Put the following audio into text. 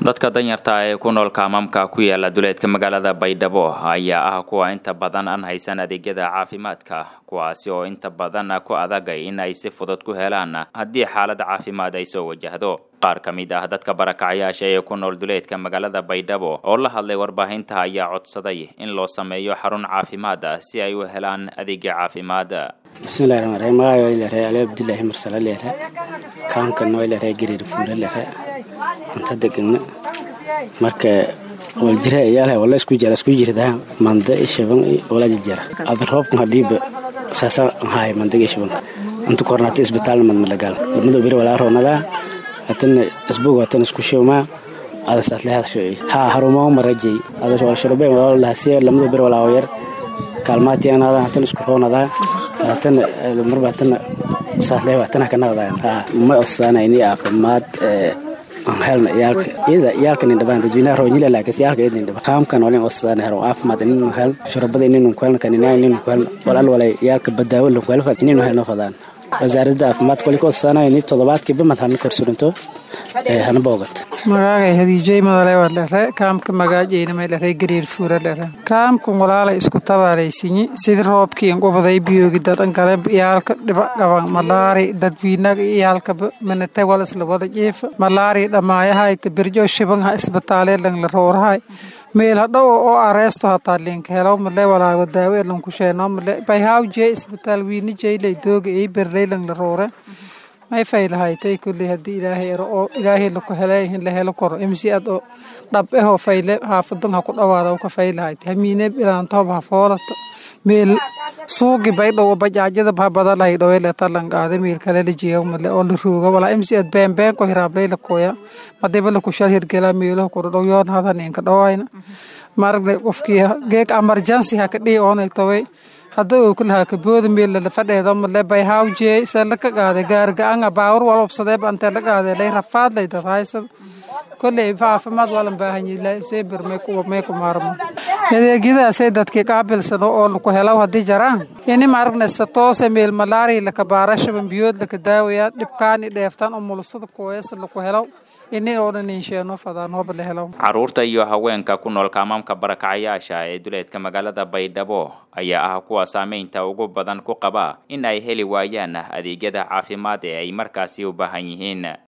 dadka danyarta ee ku nool kaamamka ku yaala duleedka magaalada baydhabo ayaa ah kuwa inta badan aan haysan adeegyada caafimaadka kuwaasi oo inta badan ku adagay in ay si fudud ku helaan haddii xaalad caafimaad ay soo wajahdo qaar ka mid ah dadka barakacyaasha ee ku nool duleedka magaalada baydhabo oo la hadlay warbaahinta ayaa codsaday in loo sameeyo xarun caafimaad si ay u helaan adeegya caafimaad bismillahi raxmaan raxiim magacay waa ilaahay ali abdullaahi marsala leeyahay kaamkan waa ilaahay gariir fuula leeyahay anta degana marka wal jira iyaalahay wala isku jira isku jirda manda ishaban wala jira ada roobkan hadhiiba saasa haay mandaga ishabanka anta kornaata isbitaalna mad malagal lamada beri walaa roonada hatana isbog hatana isku shawma ada saas leeyahay shay ha haruma marajay ada wal shurbe wala lahasiya lamada beri walaa yar kaalmaatiyan ada hatana isku roonada hatana marba hatana saas leeyahay hatana kanaqdaan ha ma asana ini caafimaad helna iyaalka iyada iyaalka nin dhabaan dadweynaha roonyila laakiin iyaalka iyada nin dhaba qaamkan walin osaan hero caafimaad inuu hel shurabada inuu ku helna kanina inuu ku helna walal walay iyaalka badaawo la ku helna inuu helna fadaan wasaaradda caafimaadka wali ka osaanaya ni toddobaadkiiba mad hana korsurinto hana boogat magaagay hadiijey madale waa dhere kaamka magaajeyna may dhere gariir fuura dhere kaamkan walaalay isku tabaalaysinyi sidi roobkii inqubaday biyoogi dadan gale iyaalka dhiba qaban malaari dadwiinaga iyaalkaba manate wal isla wada jiifa malaari dhammaayahayta berjo shibanha isbitaalee lang la roorahay meel hadhow oo areesto hataa linka helo male walaago daawe lanku sheeno male bayhaw jee isbitaal wiini jeylay dooga ey berley lang la roore may faylahaytay kulley haddii ilaahay ero oo ilaahay laku helay in la helo koro imsi ad oo dhab ehoo fayle xaafadan ha ku dhawaada ka faylahaytay hamiine ilaantoob ha foolato meel suugi baydhow bajaajada ha badalahay dhowele talangaade meel kale la jeego male oo la rooga walaa imsi ad beenbeen ko hiraablay la koya madiba laku shal hirgelaa meelaha kudhodhow yoon hadan inka dhawayna maragne qofkii geeg emergency ha ka dhihi oonay toway hadda oo kulahaa kabooda meel la fadheedo male bayhaw jee se laka qaade gaarga-anga baawar wal obsadee bante la qaade lay rafaad lay dadahaysad kolley caafimaad walan baahanyi seber may ku maarmo adeegyadaasay dadkii qaabilsano oo laku helaw haddii jaraan ini maragnaysa toose meel malaari laka baarashaban biyood laka daawaya dhibkaani dheeftaan oo mulusada kooyasa laku helaw ini oo dhan insheeno fadaan hooba la helaw caruurta iyo haweenka ku nool kaamaamka barakacyaasha ee duleedka magaalada baydhabo ayaa ah kuwa saameynta ugu badan ku qaba in ay heli waayaan adeegyada caafimaad ee ay markaasi u baahan yihiin